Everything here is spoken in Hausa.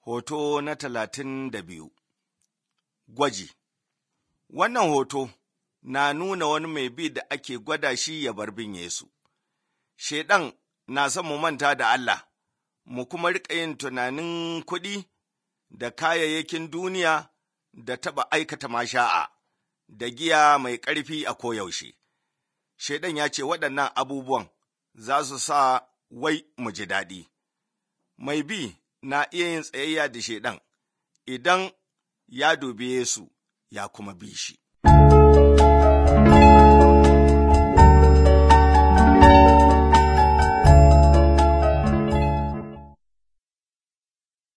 Hoto na talatin da biyu Gwaji Wannan hoto na nuna wani mai bi da ake gwada shi ya bar bin Yesu. Shaiɗan na son mu manta da Allah, mu kuma riƙa yin tunanin kuɗi da kayayyakin duniya da taɓa aikata masha'a da giya mai ƙarfi a koyaushe. Shaiɗan ya ce waɗannan abubuwan za su sa wai mu ji daɗi. Mai bi na iya yin tsayayya da shaiɗan idan ya dubi Yesu ya kuma bi shi.